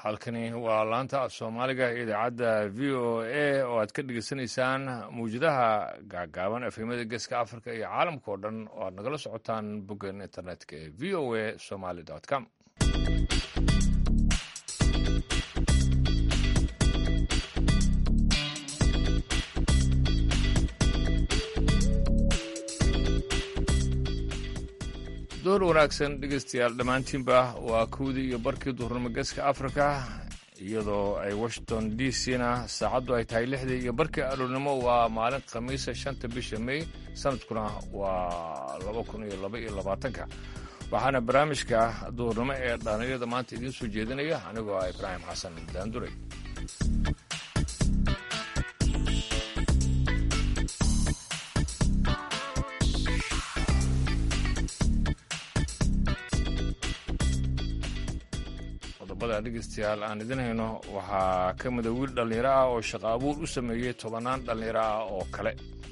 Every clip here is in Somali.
halkani waa laanta soomaaliga ee idaacadda v o a oo aad ka dhegeysanaysaan mawjadaha gaagaaban efemada geeska africa iyo caalamka oo dhan oo aad nagala socotaan boggan internetka ee v o a somaly com door wanaagsan dhegeystayaal dhammaantiinba waa kowdii iyo barkii duhurnimo geeska africa iyadoo ay washington d c na saacaddu ay tahay lixdii iyo barkii aroornimo waa maalin khamiisa shanta bisha may sanadkuna waa laba kun iyo laba iyo labaatanka waxaana barnaamijka duhurnimo ee dhaalinyada maanta idiin soo jeedinaya anigoo ah ibraahim xasan daanduray dhegeystayaal aan idin hayno waxaa ka mida wiil dhallinyaro ah oo shaqo abuur u sameeyey tobannaan dhallinyaro ah oo kale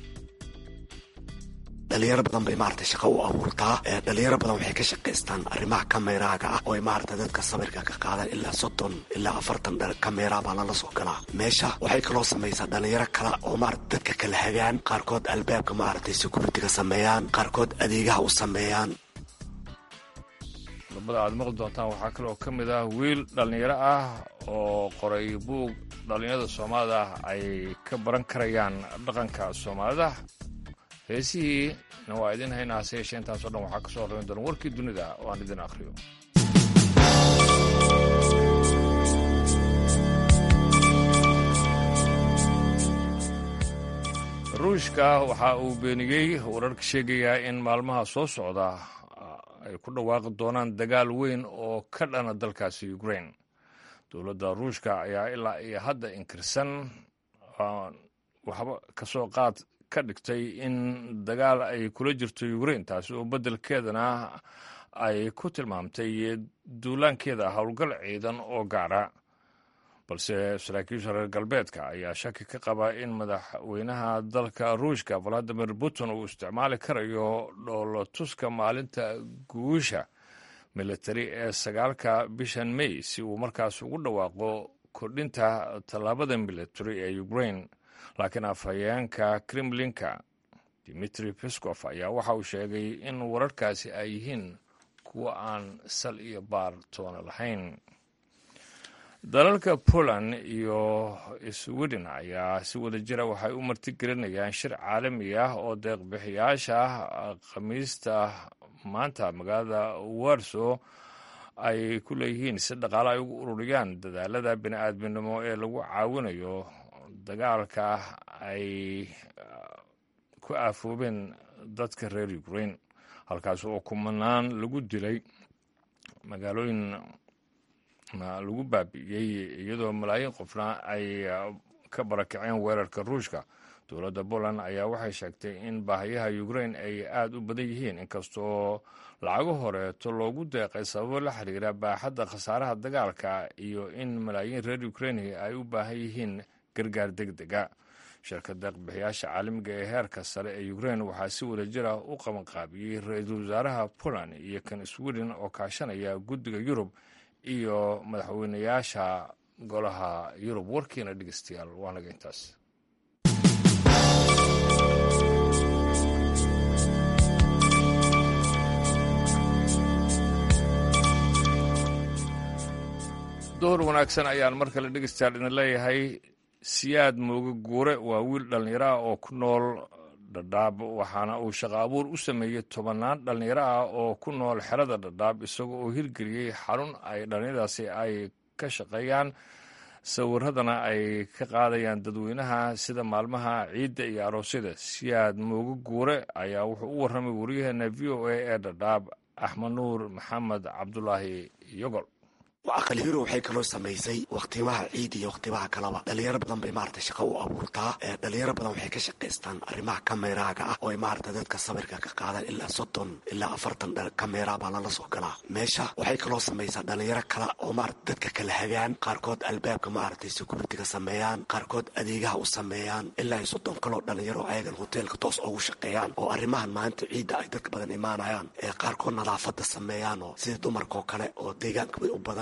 dhalinyaro badan bay maarata shaqo u abuurtaa dhalinyaro badan waxay ka shaqaystaan arrimaha kameraaga ah oo ay maarata dadka sawirka ka qaadaan ilaa soddon ilaa afartan kamera baa lala soo galaa meesha waxay kaloo samaysaa dhalinyaro kale oo maarata dadka kala hagaan qaarkood albaabka maaragtay securitiga sameeyaan qaarkood adeegaha u sameeyaan qodobada aad maqli doontaan waxaa kale oo ka mid ah wiil dhallinyaro ah oo qoray buug dhallinyarada soomaalida ay ka baran karayaan dhaqanka soomaalida heesihiina waa idin haynaa hase yeeshee intaasoo dhan waxaa ka soo horrayn doona warkii dunida oo aan idin akhriyo ruushka waxa uu beeniyey wararka sheegayaa in maalmaha soo socda ay ku dhawaaqi doonaan dagaal weyn oo ka dhana dalkaasi ukrain dowladda ruushka ayaa ilaa iyo hadda inkirsan waxba kasoo qaad ka dhigtay in dagaal ay kula jirto ukrain taasi oo beddelkeedana ay ku tilmaamtay duulaankeeda howlgal ciidan oo gaara balse saraakiisha reer galbeedka ayaa shaki ka qaba in madaxweynaha dalka ruushka valadimir putin uu isticmaali karayo dhoolotuska maalinta guusha militari ee sagaalka bishan may si uu markaas ugu dhawaaqo kordhinta tallaabada militari ee ukrain laakiin afhayeenka kremlinka dimitri peskov ayaa waxa uu sheegay in wararkaasi ay yihiin kuwa aan sal iyo baar toona lahayn dalalka poland iyo sweden ayaa si wada jira waxay u martigelinayaan shir caalami ah oo deeqbixiyaasha khamiista maanta magaalada warso ay ku leeyihiin si dhaqaale ay ugu ururiyaan dadaalada bini-aadminimo ee lagu caawinayo dagaalka ay ku aafoobeen dadka reer ukrain halkaas oo kumanaan lagu dilay magaalooyin lagu baabi'iyey iyadoo malaayiin qofna ay ka barakaceen weerarka ruushka dowladda poland ayaa waxay sheegtay in baahayaha ukrain ay aada u badan yihiin inkastoo lacago horeeto loogu deeqay sababo la xiriira baaxadda khasaaraha dagaalka iyo in malaayiin reer ukraini ay u baahan yihiin gargaar deg dega shirka deeqbixiyaasha caalamiga ee heerka sare ee ukrain waxaa si wada jira u qabanqaabiyey ra-iisul wasaaraha poland iyo kan sweden oo kaashanaya guddiga yurub iyo madaxweynayaasha golaha yurub warkiina dhegeystayaal waa naga intaas door wanaagsan ayaan mar kale dhegeystayaal idin leeyahay siyaad mooge guure waa wiil dhallinyaro ah oo ku nool dhadhaab waxaana uu shaqo abuur u sameeyey tobannaan dhallinyaro ah oo ku nool xerada dhadhaab isaga oo hirgeliyey xarun ay dhallinyaradaasi ay ka shaqeeyaan sawiradana ay ka qaadayaan dadweynaha sida maalmaha ciidda iyo aroosyada siyaad mooge guure ayaa wuxuu u warramay waryaheena v o a ee dhadhaab axmed nuur maxamed cabdulaahi yogol aqalhiro waxay kaloo samaysay wakhtimaha ciid iyo wakhtimaha kaleba dhalinyaro badan bay maarata shaqo u abuurtaa dhalinyaro badan waxay ka shaqaystaan arrimaha kameraaga ah oo ay maarata dadka sawirka ka qaadaan ilaa soddon ilaa afartan kamera baa lala soo galaa meesha waxay kaloo samaysaa dhalinyaro kale oo maarata dadka kala hagaan qaarkood albaabka maaragtay securitiga sameeyaan qaarkood adeegaha u sameeyaan ilaa soddon kaloo dhalinyaro ayagan hoteelka toos ugu shaqeeyaan oo arrimahan maanta ciidda ay dadka badan imaanayaan ee qaarkood nadaafada sameeyaan oo sida dumarkaoo kale oo deegaanka u badan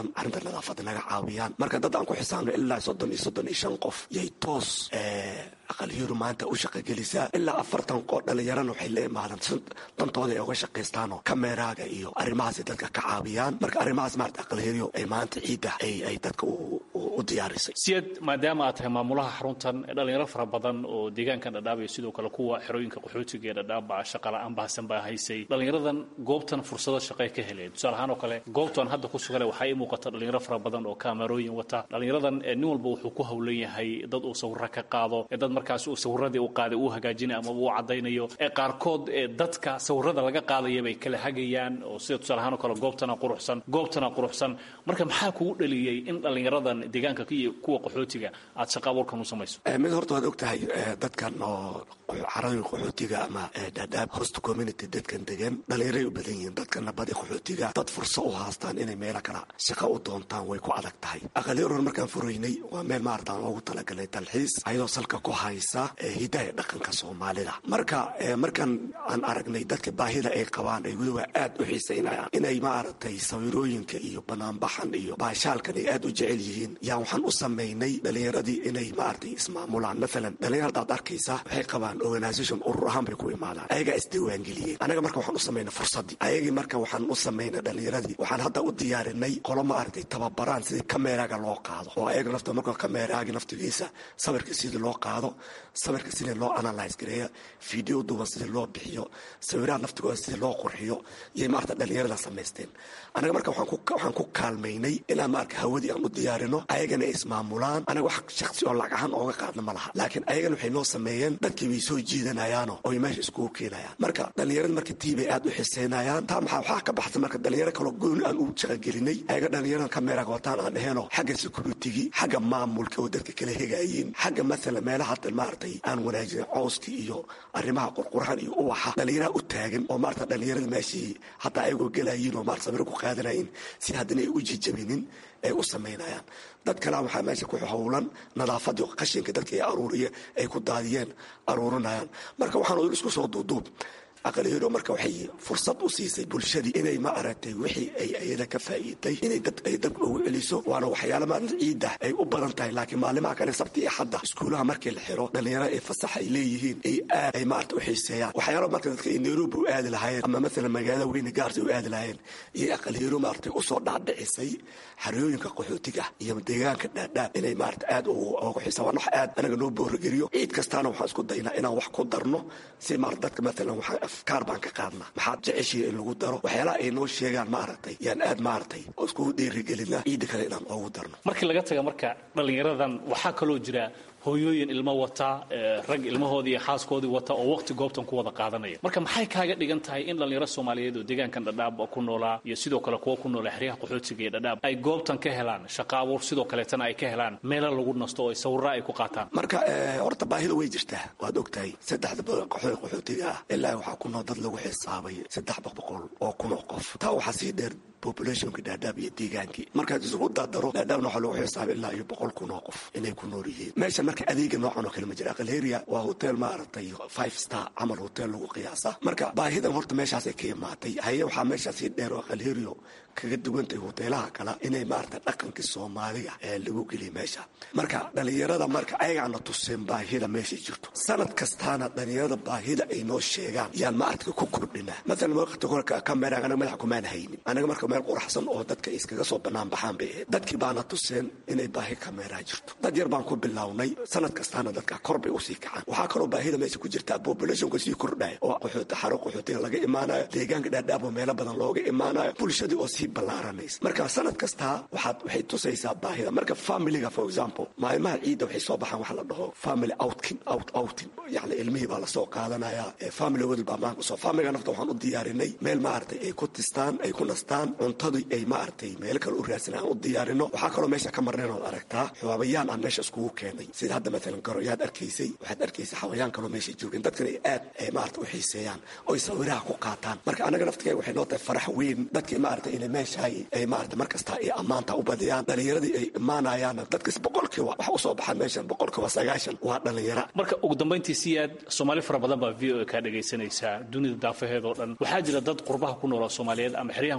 arrinta nadaafadda naga caawiyaan marka dad aan ku xisaabno ilaa soddon iyo soddon iyo shan qof yay toos aqaliyadu maanta u shaqogelisaa ilaa afartan qoo dhallinyarana waxay la imaadaan dantooda ay uga shaqaystaanoo kameeraaga iyo arrimahaasay dadka ka caawiyaan marka arrimahaas maarata aqaliyadu ay maanta ciidda ay dadka u diyaarisay siyad maadaama aad tahay maamulaha xaruntan dhalinyaro fara badan oo deegaankan dhadhaab iyo sidoo kale kuwa xerooyinka qaxootiga ee dhadhaabba shaqala-aan bahasan baa haysay dhallinyaradan goobtan fursado shaqay ka heleen tusaale ahaan oo kale goobtan hadda ku sugane waxaa ii muuqata dhalinyaro fara badan oo kaamarooyin wata dhallinyaradan nin walba wuxuu ku howlan yahay dad uu sawiro ka qaado dad markaas uu sawiradii u qaaday uu hagaajinayo ama uu caddaynayo ee qaarkood ee dadka sawirada laga qaadaya bay kala hagayaan oo sida tusaale ahaan oo kale goobtana quruxsan goobtana quruxsan marka maxaa kugu dhaliyey in dhallinyaradan deegaanka iyo kuwa qaxootiga aad shaqa abuurkan u samayso mid horta waad og tahay dadkan oo xarooyin qaxootiga ama dhadhaab host community dadkan degan dhallinyaray u badan yihiin dadkana badi qaxootiga dad fursa u haastaan inay meelo kala shaqo u doontaan way ku adag tahay aqalyaroor markaan furaynay waa meel maartaan oogu talagalay dalxiis ayadoo salka ku haysa hidaaya dhaqanka soomaalida marka markaan aan aragnay dadka baahida ay qabaan ay weliba aad u xiisaynayaan inay maaragtay sawirooyinka iyo banaanbaxan iyo baashaalkan ay aad u jecel yihiin yaan waxaan u samaynay dhallinyaradii inay maaragtay ismaamulaan maalan dhallinyaradaad arkaysa waxay qabaan organisation urur ahaan bay ku imaadaan ayagaa isdiiwaangeliyeen anaga marka waxaan u samaynay fursadii ayagii marka waxaan u samaynay dhallinyaradii waxaan hadda u diyaarinay qolo maaragtay tababaraan sidii kameeraga loo qaado oo ayaga nafta marka kameeraagi naftigiisa sawirka sidii loo qaado sawirka sidii loo analyse gareeya video duban sidii loo bixiyo sawiraha naftigooda sidii loo qurxiyo iyay maarata dhallinyarada samaysteen anaga marka waxaan ku kaalmaynay inaan maarka hawadii aan u diyaarino ayagana ay ismaamulaan anaga wax shaksi oo lacag ahaan ooga qaadna ma laha laakiin ayagana waxay noo sameeyeen dadkii bay soo jiidanayaano oy meesha iskugu keenayaan marka dhallinyarada marka tii bay aad u xiseynayaan taa maxaa waxaa ka baxsan marka dhallinyaro kaloo gooni aan u shaqagelinay ayaga dhallinyarada kameeraga wataan aan dheheenoo xagga security-gi xagga maamulka oo dadka kala hegaayiin xagga maalan meelaha hadda maaragtay aan wanaajinin cowskii iyo arrimaha qurqurahan iyo uwaxa dhallinyaraha u taagan oo maarata dhallinyarada meeshii hataa ayagoo gelayiin oo maarata samiro ku qaadanayin si haddana ay u jijabinin ay u samaynayaan dad kalea waxaa meesha ku howlan nadaafadii qashinka dadka ay aruuriye ay ku daadiyeen aruurinayaan marka waxaan isku soo duuduub aqaliyado marka waxay fursad u siisay bulshadii inay ma aragtay wixii ay ayada ka faa'iiday inay dad ay dadka ugu celiso waana waxyaala maalin ciidda ay u badan tahay laakiin maalimaha kale sabti iyo xadda iskuulaha markii la xiro dhallinyaro ay fasax ay leeyihiin ay aad ay maarata u xiiseeyaan waxyaala marka dadka ay nairobi u aadi lahaayeen ama maalan magaalada weyne gaarsi u aadi lahaayeen iyo aqaliyado maaragtay usoo dhaadhicisay xariyooyinka qaxootiga iyo deegaanka dhaadhaab inay maarata aad ugu xiisa waan wax aad anaga noo boorageliyo ciid kastaana waxaan isku daynaa inaan wax ku darno si maarata dadka maalan waxaa afkaar baan ka qaadnaa maxaad jeceshii in lagu daro waxyaalaha ay noo sheegaan maaragtay yaan aad maaragtay oo iskugu dhiirigelinaa ciidda kale inaan oogu darno markii laga taga marka dhallinyaradan waxaa kaloo jira hooyooyin ilmo wata rag ilmahoodii iyo xaaskoodii wata oo waqti goobtan ku wada qaadanaya marka maxay kaaga dhigan tahay in dhallinyaro soomaaliyeed oo deegaankan dhadhaab ku noolaa iyo sidoo kale kuwa ku noola xeryaha qaxootiga iyo dhadhaab ay goobtan ka helaan shaqa abuur sidoo kaleetana ay ka helaan meelo lagu nasto oo sawirra ay ku qaataan marka horta baahida way jirtaa waad ogtahay saddexda qaxootiga ah ilaa waxaa ku nool dad lagu xisaabay saddex boqol oo kun oo qof taa waxaa sii dheer populationka dhaadhaab iyo deegaankii markaad isugu daadaro dhaadhaabna waxaa lagu xisaabay ilaa iyo boqol kun oo qof inay ku nool yihiin meeshan marka adeega noocan oo kale ma jira aqalheria waa hotel maaragtay five star camal hotel lagu qiyaasa marka baahidan horta meeshaasay ka imaatay haye waxaa meeshaasii dheer oo aqalherio kaga duwantahay hoteelaha kale inay maarata dhaqankii soomaaliga ee lagu geliya meesha marka dhallinyarada marka ayagaana tuseen baahida meesha jirto sanad kastaana dhallinyarada baahida ay noo sheegaan yaan maarata ku kordhinaa maalan waqti hore kameraaga anaga madax kumaan haynin anaga marka meel quraxsan oo dadka iskaga soo bannaan baxaan bay ahayd dadkii baana tuseen inay baahi kameeraa jirto dad yar baan ku bilownay sanad kastaana dadka kor bay usii kacaan waxaa kaloo baahida meesha ku jirtaa populationka sii kordhaya oo qaxooti xaro qaxootiga laga imaanayo deegaanka dhaadhaab oo meelo badan looga imaanayo bulshadii oo sii ballaaranaysa marka sanad kastaa waxaad waxay tusaysaa baahida marka familiga for example maalmaha ciidda waxay soo baxaan waxa la dhaho family outkin out outing yacni ilmihii baa lasoo qaadanaya family wadal baa maanka soo familiga nafta waxaan u diyaarinay meel maaragtay ay ku tistaan ay ku nastaan cuntadii ay maaragtay meelo kale u raadsan aan u diyaarino waxaa kaloo meesha ka marnayn ood aragtaa xawaabayaan aan meesha iskugu keenay sida hadda maalan garoyaad arkaysay waxaad arkaysay xawayaan kaloo meesha joogeen dadkana ay aad ay maarata u xiiseeyaan oy sawiraha ku qaataan marka anaga naftigeega waxay noo tahay farax weyn dadkii maarata inay meeshaay ay maarata mar kasta ay ammaanta u badiyaan dhallinyaradii ay imaanayaan dadkas boqolkiiba waxa usoo baxaan meeshan boqolkiiba sagaashan waa dhallinyara marka ugu dambayntii si aad soomaali fara badan baa v o a kaa dhegaysanaysaa dunida daafaheedoo dhan waxaa jira dad qurbaha ku noola soomaaliyeed ama xeryahan qaxootiga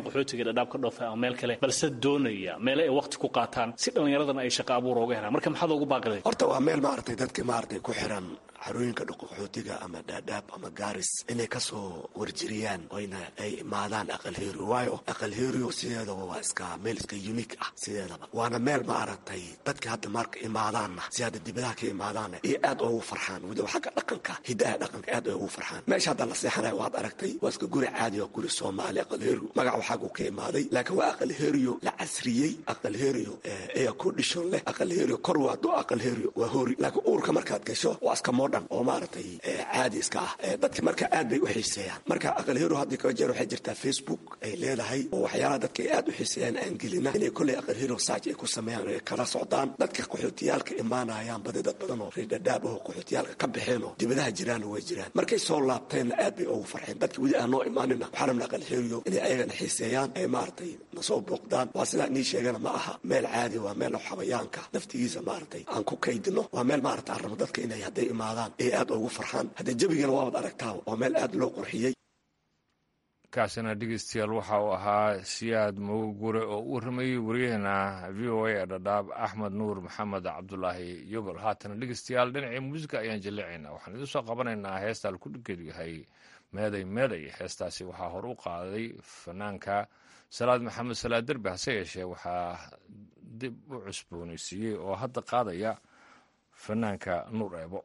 dhadhaab ka dhoofay ama meel kale balse doonaya meele ay waqti ku qaataan si dhallinyaradana ay shaqo abuur ooga helaan marka maxaad ugu baaqiday horta waa meel maaragtay dadka maaragtay ku xiran xarooyinka dhuquqxootiga ama dhaadhaab ama gaaris inay kasoo warjiriyaan oyna ay imaadaan aqal herio waayo aqal herio sideedaba waa iska meel iska unique ah sideedaba waana meel maaragtay dadka hadda marka imaadaanna si hadda dibadaha ka imaadaanna iyo aad oogu farxaan weliba xagga dhaqanka hidaha dhaqanka aad ay ugu farxaan meesha hadda la seexanaya waad aragtay waa iska guri caadi oo guri soomaali aqal herio magacu xaggu ka imaaday laakiin waa aqal herio la casriyey aqal herio air condition leh aqal herio kor waa do aqal herio waa hori laakiin uurka markaad gasho waa iska modhan oo maaragtay caadi iska ah dadka marka aad bay u xiiseeyaan marka aqal herio hadda kala jeer waxay jirtaa facebook ay leedahay oo waxyaalaha dadka ay aad u xiiseeyaan aan gelina inay kolley aqal herio saaj ay ku sameeyaan ay kala socdaan dadka qaxootiyaalka imaanayaan badi dad badan oo reerdhadhaab oo qaxootiyaalka ka baxeen oo dibadaha jiraanna way jiraan markay soo laabteenna aad bay ugu farxeen dadka weli aan noo imaanina waxaa rabna aqal herio inay ayagana xiiseeyaan ay maaragtay nasoo booqdaan waa sidaa inii sheegana ma aha meel caadi waa meel xabayaanka naftigiisa maaragtay aan ku kaydino waa meel maaragta aan rabo dadka inay hadday imaadaan ay aad ugu farxaan haddee jebigana waabad aragtaa oo meel aad loo qurxiyey kaasina dhegeystayaal waxa uu ahaa siyaad mogogure oo u warramayey waryaheena v o a ee dhadhaab axmed nuur maxamed cabdulaahi yogol haatana dhegeystayaal dhinacii muusica ayaan jaleecaynaa waxaan idin soo qabanaynaa heestaan ku dhiggeedu yahay meeday meeday heestaasi waxaa hor u qaaday fanaanka salaad maxamed salaad derbi hase yeeshee waxaa dib u cusboonaysiiyey oo hadda qaadaya fanaanka nuur eebo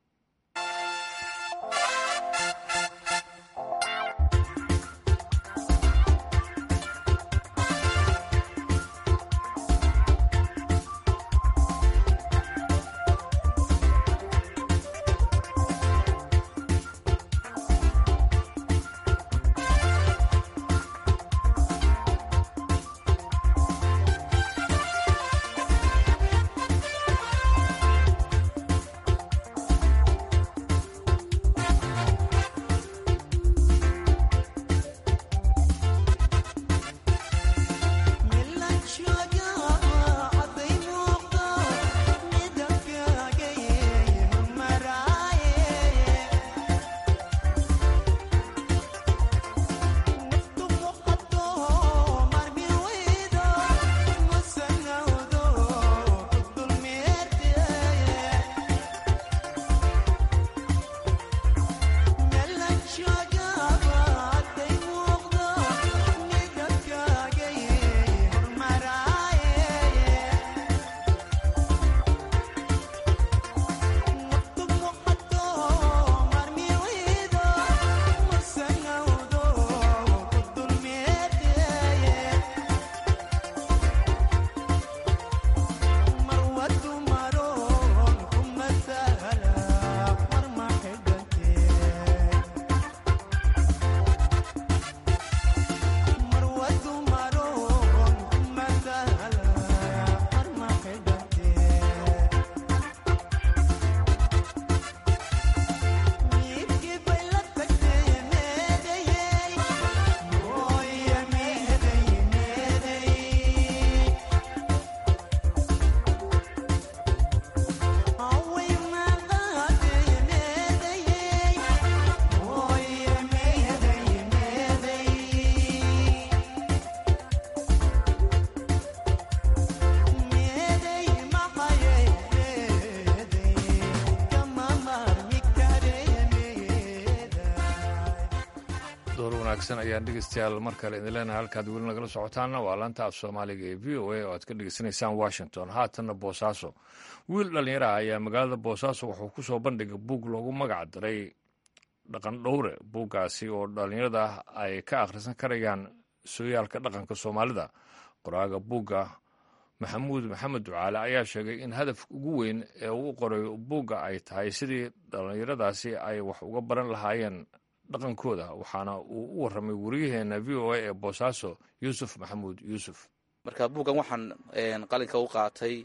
wanaagsan ayaan dhegeystayaal mar kale idin leenahay halkaad weli nagala socotaanna waa laanta af soomaaliga ee v o a oo aad ka dhegeysanaysaan washington haatanna boosaaso wiil dhallinyaraha ayaa magaalada boosaaso wuxuu ku soo bandhigay buug loogu magac diray dhaqan dhowre buuggaasi oo dhallinyarada ay ka akhrisan karayaan sooyaalka dhaqanka soomaalida qoraaga buugga maxamuud maxamed ducaale ayaa sheegay in hadafka ugu weyn ee uu qoray buugga ay tahay sidii dhallinyaradaasi ay wax uga baran lahaayeen dhaqankooda waxaana uu u warramay wariyaheena v o a ee boosaaso yuusuf maxamuud yuusuf marka buuggan waxaan qalinka u qaatay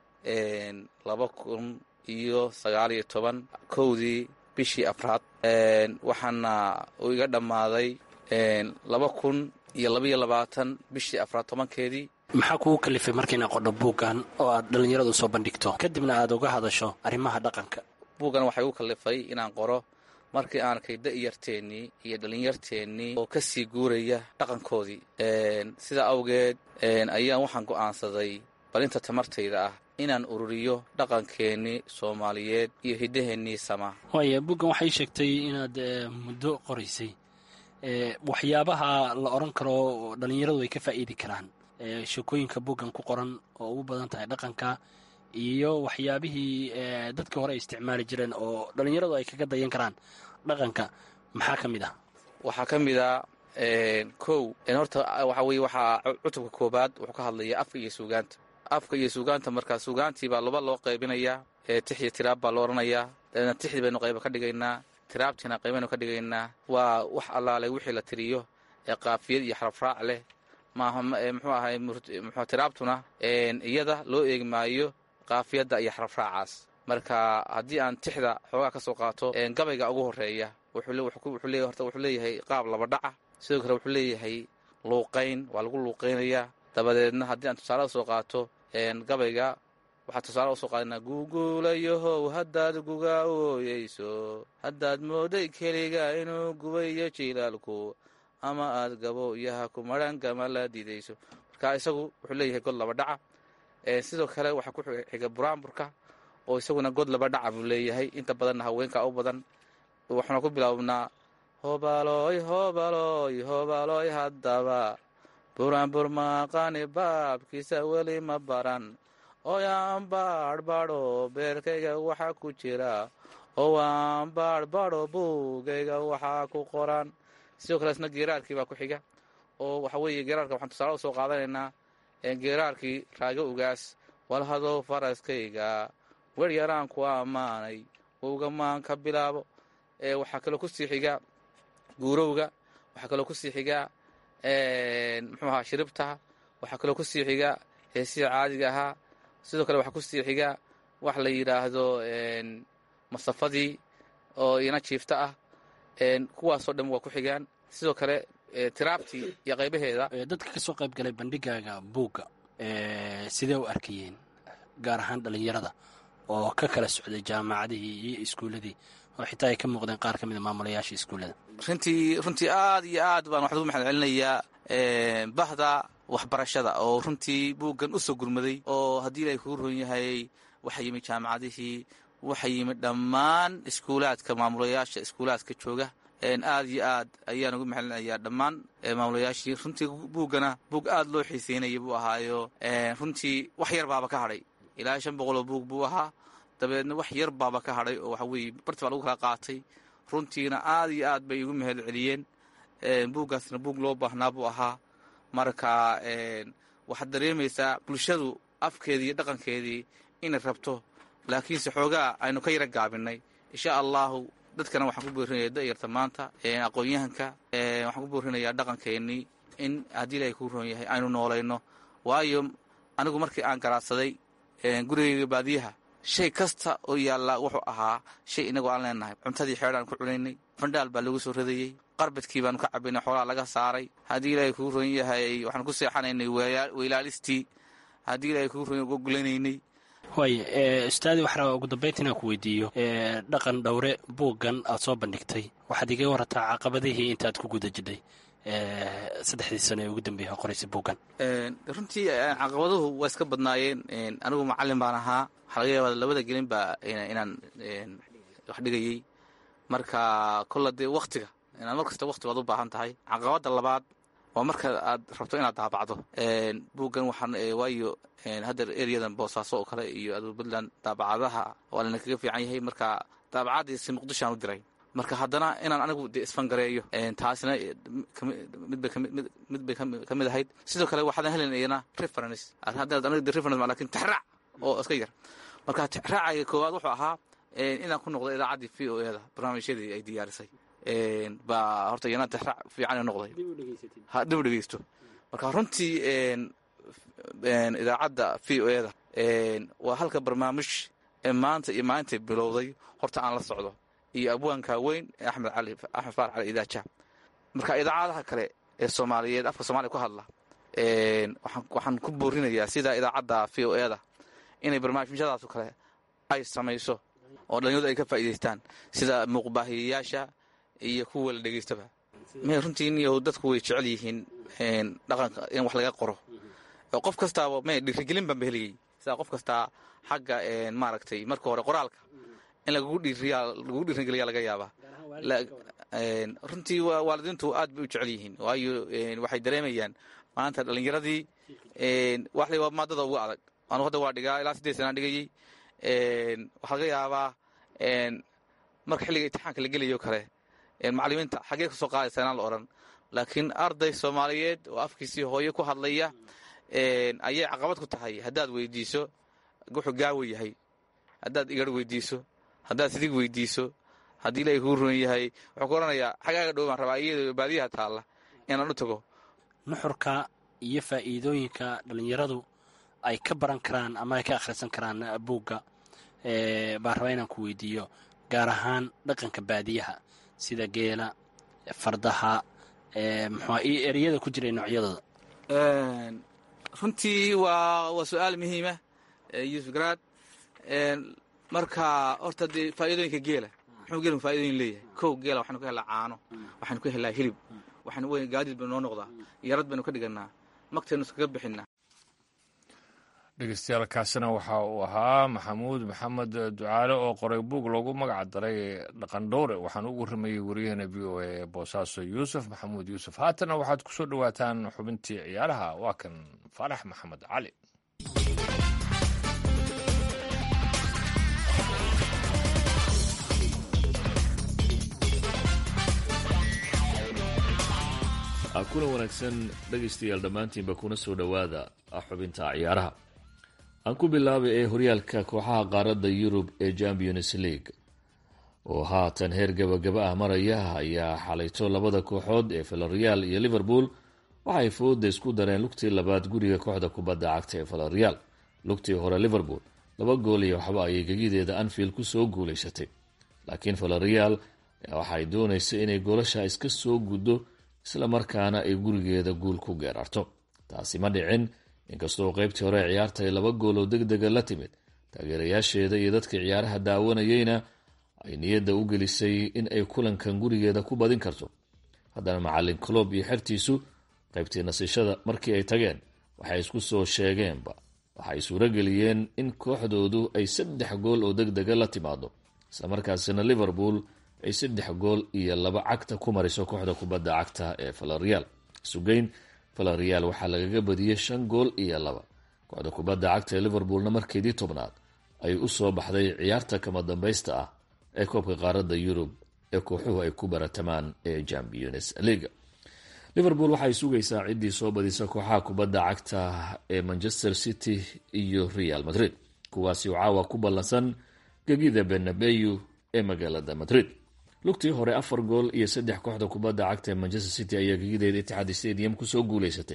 laba kun iyo sagaal iyo toban kowdii bishii afraad waxaana uu iga dhammaaday laba kun iyo labaiyo labaatan bishii afraad tobankeedii maxaa kugu kalifay markiina qodho buuggan oo aad dhallinyaradu soo bandhigto kadibna aad uga hadasho arrimaha dhaqanka buuggan waxay u kalifay inaan qoro markii aan arkay da'yarteennii iyo dhallinyarteennii oo ka sii guuraya dhaqankoodii sidaa awgeed ayaan waxaan go'aansaday balinta tamartayda ah inaan ururiyo dhaqankeennii soomaaliyeed iyo hiddaheennii samaa waaya buggan waxay sheegtay inaad muddo qoraysay waxyaabaha la odhan karo dhallinyaradu ay ka faa'iidi karaan sheekooyinka buggan ku qoran oo ugu badan tahay dhaqanka iyo waxyaabihii dadkii hore ay isticmaali jireen oo dhallinyaradu ay kaga dayan karaan dhaqanka maxaa ka mid ah waxaa ka mid a kow horta waxa weye waxaa cutubka koobaad wuxuu ka hadlaya afka iyo suugaanta afka iyo suugaanta markaa suugaantii baa laba loo qaybinayaa tix iyo tiraab baa lo odhanayaa dabeedna tixdii baynu qayba ka dhigaynaa tiraabtiina qaybaynu ka dhigaynaa waa wax allaale wixii la tiriyo ee qaafiyad iyo xarafraac leh maaha muxuu ahay mxu tiraabtuna iyada loo eegi maayo qaafiyadda iyo xarafraacaas marka haddii aan tixda xoogaa ka soo qaato gabayga ugu horeeya horta wuxuu leeyahay qaab laba dhaca sidoo kale wuxuu leeyahay luuqayn waa lagu luuqaynayaa dabadeedna haddii aan tusaale usoo qaato gabayga waxaa tusaale usoo qaadana guuguulayahow haddaad guga ooyeyso haddaad mooday keliga inuu gubayo jilaalku ama aad gabooyaha ku madhan gama la diidayso marka isagu wuxuu leeyahay god laba dhaca sidoo kale waxaa ku xiga buraanburka oo isaguna god laba dhaca buu leeyahay inta badanna haweenka u badan waxaana ku bilaabnaa hobaloy hobaloy hobaloy haddaba buraanbur maaqani baabkiisa weli ma baran ooyaan baadhbadho beerkayga waxaa ku jira oo waan baadhbadho buugayga waxaa ku qoran sidoo kale isna geeraarkii baa ku xiga oo waxa weeye geeraarka waxaan tusaale usoo qaadanaynaa geeraarkii raago ugaas walhadow faraskayga wer yaraan ku ammaanay wowgamaan ka bilaabo waxaa kaloo kusii xiga guurowga waxaa kaloo kusii xiga muxuu ahaa shiribta waxaa kaloo kusii xiga heesihii caadiga ahaa sidoo kale waxaa kusii xiga wax la yidhaahdo masafadii oo ina jiifta ah kuwaasoo dhan waa ku xigaan sidoo kale tiraabtii iyo qaybaheeda dadka ka soo qayb galay bandhigaaga buugga sidee u arkayeen gaar ahaan dhallinyarada oo ka kala socday jaamacadihii iyo iskuulladii oo xitaa ay ka muuqdeen qaar ka mid a maamulayaasha iskuullada runtii runtii aad iyo aad baan waxaan ugu maxad celinayaa bahda waxbarashada oo runtii buuggan u soo gurmaday oo haddii ilaahay kugu roon yahay waxaa yimid jaamacadihii waxaa yimid dhammaan iskuulaadka maamulayaasha iskuulaadka jooga aad iyo aad ayaan ugu maxalinayaa dhammaan maamulayaashii runtii buuggana buug aad loo xiiseynaya buu ahaayo runtii wax yar baaba ka hadhay ilaa shan boqoloo buug buu ahaa dabeedna wax yar baaba ka hadhay oo waxa weeye barti baa lagu kala qaatay runtiina aad iyo aad bay igu mahad celiyeen buuggaasna buug loo baahnaa buu ahaa marka waxaad dareemaysaa bulshadu afkeedii iyo dhaqankeedii inay rabto laakiinse xoogaa aynu ka yara gaabinay insha allahu dadkana waxaan ku boorinaya da'yarta maanta aqoon-yahanka waxaan ku boorinayaa dhaqankeennii in haddii ilaahay kuu roon yahay aynu noolayno waayo anigu markii aan garaadsaday gurigayga baadiyaha shay kasta oo yaallaa wuxuu ahaa shay inagoo aan leenahay cuntadii xeedhaan ku cunaynay fandhaal baa lagu soo radayey qarbadkii baanu ka cabaynay xoolaa laga saaray haddii ilaahay kuu roon yahay waxaanu ku seexanaynay weylaalistii haddii ilaahay kuu roon yahay gogolanaynay waaya ustaadi waxaa ugu dambaynta inaan ku weydiiyo dhaqan dhowre buuggan aad soo bandhigtay waxaad igaga warrataa caqabadihii intaad ku guda jidhay saddexdii sano ee ugu dambeeyay qoraysa buuggan runtii caqabaduhu waa iska badnaayeen anigu macallin baan ahaa waxaa laga yaabaa labada gelin baa inaan wax dhigayey marka kolla dee waktiga inaad mar kasta wakti baad u baahan tahay caqabadda labaad waa marka aad rabto inaad daabacdo buuggan waxaan waayo haddeer eryadan boosaaso oo kale iyo aduu puntland daabacadaha waa lana kaga fiican yahay marka daabacadiisi muqdishoaan u diray marka haddana inaan anigu de isfangareeyo taasina mid bay ka mid ahayd sidoo kale waxaadan helinayana reference haddaad aniga de reference lakin tixraac oo iska yar marka tixraacayga koowaad wuxuu ahaa inaan ku noqdo idaacaddii v o e da barnaamijyadii ay diyaarisay baa horta yana tixraac fiican noqday dib u dhegeysto marka runtii idaacadda v o e da waa halka barnaamij ee maanta iyo maalintay bilowday horta aan la socdo iyo abwaanka weyn ee axmed cali axmed faarax cali idaaja marka idaacadaha kale ee soomaaliyeed afka soomaliya ku hadla waxaan ku boorinayaa sida idaacadda v o e da inay barnaamijyadaasoo kale ay samayso oo dhalinyaradu ay ka faa'iidaystaan sida muuqbaahiyayaasha iyo kuwa la dhegaystaba me runtii niyo dadku way jecel yihiin dhaqanka in wax laga qoro oo qof kastaaba me dhiirigelin baan ba helayay sidaa qof kastaa xagga maaragtay marka hore qoraalka in lagugu dhiirigeliya laga yaabaa runtii waalidiintu aad bay u jecel yihiin waayo waxay dareemayaan maanta dhalinyaradii wax la maadada ugu adag anu hadda waa dhigaa ilaa siddeed sanaan dhigayey waxaa laga yaabaa marka xilliga imtixaanka la gelayo kale macalimiinta xaggee ka soo qaadaysa inaan la odhan laakiin arday soomaaliyeed oo afkiisii hooyo ku hadlaya ayay caqabad ku tahay haddaad weydiiso wuxuu gaawo yahay haddaad igar weydiiso haddaad sidig weydiiso haddii ilaahay kuu ruran yahay wuxuu ku odhanayaa xagaaga dhow baan rabaa iyadoo baadiyaha taalla inaan u tago nuxurka iyo faa'iidooyinka dhallinyaradu ay ka baran karaan ama ay ka akhrisan karaan buugga baan rabaa inaan ku weydiiyo gaar ahaan dhaqanka baadiyaha sida geela fardaha muxua iyo ereyada ku jiray noocyadooda runtii waa waa su-aal muhiima yuusuf garaad marka horta dee faa'iidooyinka geela muxuu geelku faa'iidooyin leeyahay kow geela waxaynu ka helaa caano waxaynu ka helaa hilib waxaynu w gaadiid baynu noo noqdaa yarad baynu ka dhigannaa magtaynu iskaga bixinaa dhegeystayaal kaasina waxa uu ahaa maxamuud maxamed ducaale oo qoray buug loogu magac daray dhaqandhowre waxaan ugu rameeyey waryaheena v o a boosaaso yuusuf maxamuud yuusuf haatana waxaad ku soo dhowaataan xubintii ciyaaraha waa kan faarax maxamed cali kuna wanaagsan dhegaystayaal dhammaantiinba kuna soo dhowaada xubinta ciyaaraha aan ku bilaabay ee horyaalka kooxaha qaaradda yurub ee champions league oo haatan heer gabagaba ah maraya ayaa xalayto labada kooxood ee valareal iyo liverpool waxay fooda isku dareen lugtii labaad guriga kooxda kubadda cagta ee valareal lugtii hore liverpool laba gool iyo waxba ayay gegideeda anfield kusoo guulaysatay laakiin valareal waxay doonaysa inay goolasha iska soo guddo isla markaana ay gurigeeda guul ku geerarto taasi ma dhicin inkastoo qaybtii hore ciyaarta ay laba gool oo deg dega la timid taageerayaasheeda iyo dadka ciyaaraha daawanayeyna ay niyadda u gelisay in ay kulankan gurigeeda ku badin karto haddana macalin colob iyo xertiisu qaybtii nasiishada markii ay tageen waxay isku soo sheegeenba waxay suurageliyeen in kooxdoodu ay saddex gool oo deg dega la timaado islamarkaasina liverpool ay saddex gool iyo laba cagta ku mariso kooxda kubadda cagta ee valareal sugeyn valareal waxaa lagaga badiyey shan gool iyo laba kooxda kubadda cagta ee liverpoolna markeedii tobnaad ay u soo baxday ciyaarta kama dambaysta ah ee koobka qaaradda yurub ee kooxuhu ay ku baratamaan ee champions leaga liverpool waxay sugaysaa ciddii soo badisa kooxaha kubadda cagta ee manchester city iyo real madrid kuwaasi oo caawa ku ballansan gegida benabeyu ee magaalada madrid lugtii hore afar gool iyo saddex kooxda kubadda cagta ee manchester city ayaa gegideeda itixaad stadium kusoo guuleysatay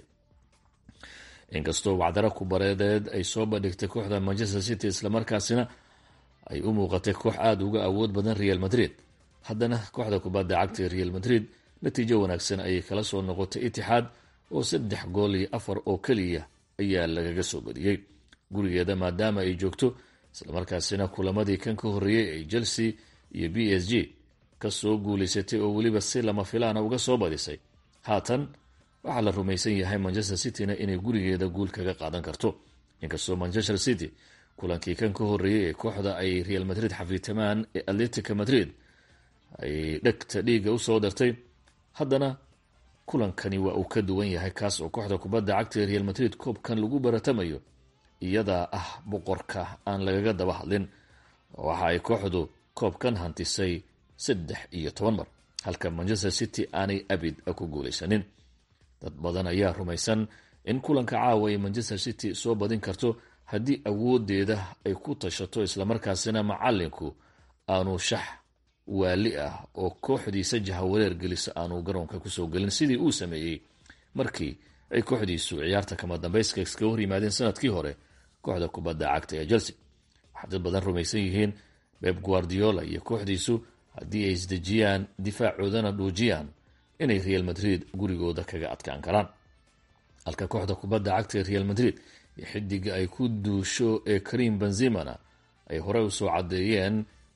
inkastoo wacdaro kubareedeed ay soo bandhigtay kooxda manchester city islamarkaasina ay u muuqatay koox aada uga awood badan real madrid haddana kooxda kubadda cagta ee real madrid natiijo wanaagsan ayay kala soo noqotay itixaad oo saddex gool iyo afar oo keliya ayaa lagaga soo badiyey gurigeeda maadaama ay joogto islamarkaasina kulamadii kan ka horreeyey ay chelsea iyo b s g kasoo guulaysatay oo weliba si lama filaana uga soo badisay haatan waxaa la rumaysan yahay manchester cityna inay gurigeeda guul kaga qaadan karto inkastoo manchester city kulankii kan ka horreeyey ee kooxda ay real madrid xafiitamaan ee atletica madrid ay dhegta dhiiga usoo dartay haddana kulankani waa uu ka duwan yahay kaas oo kooxda kubadda cagta ee real madrid koobkan lagu baratamayo iyadaa ah boqorka aan lagaga daba hadlin waxa ay kooxdu koobkan hantisay saddex iyo toban mar halka manchester city aanay abid ku guulaysanin dad badan ayaa rumaysan in kulanka caawa ay manchester city soo badin karto haddii awoodeeda ay ku tashato islamarkaasina macalinku aanu shax waali ah oo kooxdiisa jahawareer gelisa aanu garoonka kusoo gelin sidii uu sameeyey markii ay kooxdiisu ciyaarta kama dambayska iskaga hor yimaadeen sanadkii hore kooxda kubadda cagta ee chelsea waxaa dad badan rumaysan yihiin beb guardiola iyo kooxdiisu haddii ay isdejiyaan difaacoodana dhuujiyaan inay real madrid gurigooda kaga adkaan karaan halka kooxda kubadda cagta ee real madrid iyo xidiga ay ku duusho ee karim benzimana ay horey usoo caddeeyeen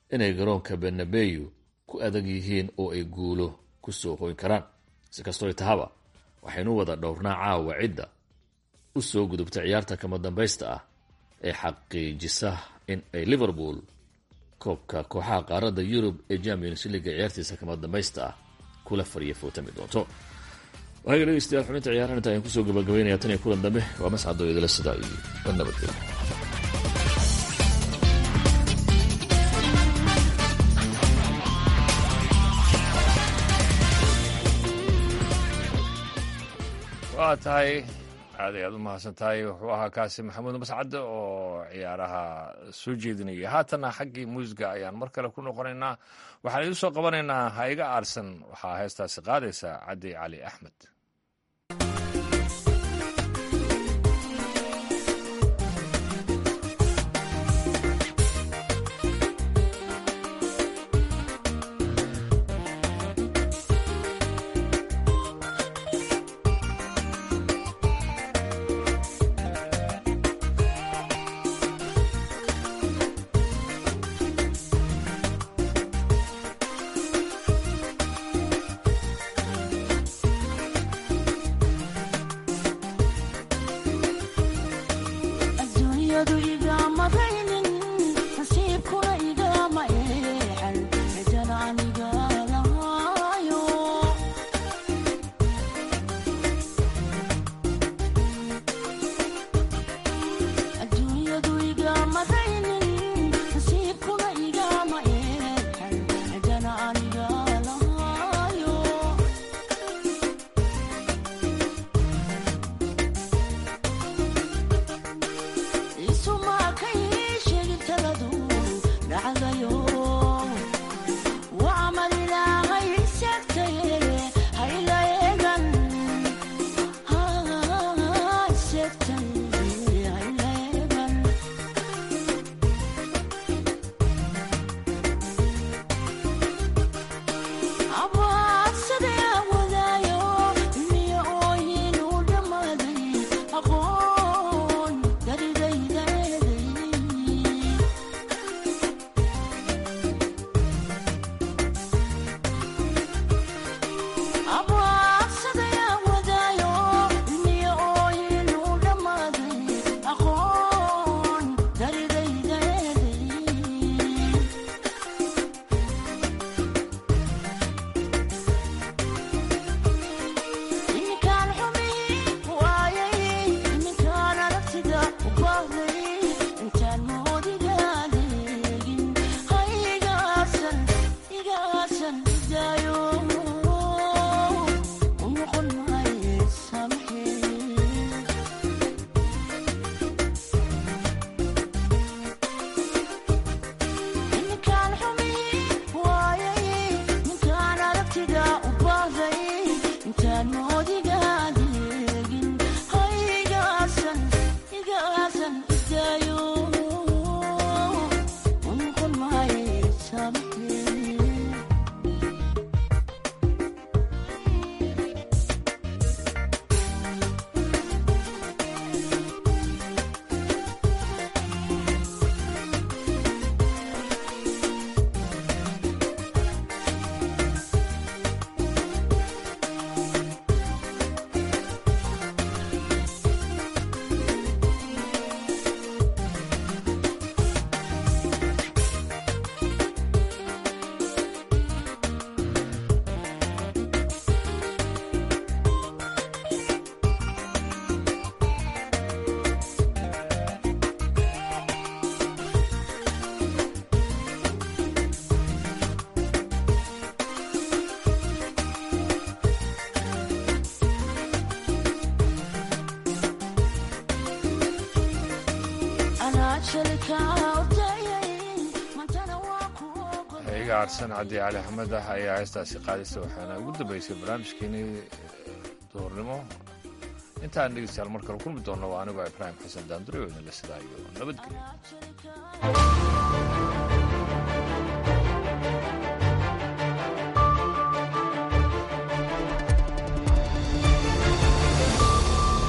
inay garoonka benabeyu ku adag yihiin oo ay guulo ku soo hoyn karaan si kastoo tahaba waxaynu wada dhowrnaa caawa cidda u soo gudubta ciyaarta kama dambaysta ah ee xaqiijisa in ay liverpool koobka kooxaha qaaradda yurub ee champions leaga ciyaartiisa kama dambaysta ah kula fariya footami doonto waaga dhegeystayaal xubinta ciyaarahan inta ayaan kusoo gabagabaynaya tan iyo kulan dambe waa mascado idila sidaa iyo nabadgelyo waa tahay aad ay aad u mahadsan tahay wuxuu ahaa kaasi maxamuud mascade oo ciyaaraha soo jeedinaya haatana xaggii muusiga ayaan mar kale ku noqonaynaa waxaan idiin soo qabanaynaa ha iga aarsan waxaa heestaasi qaadaysa caddi cali axmed gaarsan cabdi cali axmed ah ayaa heestaasi qaadaysa waxaana ugu dambeysay barnaamijkeenii duhurnimo intaan dhegeystayaal mar kale kulmi doonno waa anigoo ibraahim xasan daandure oo idinla sidaa iyo nabadgelyo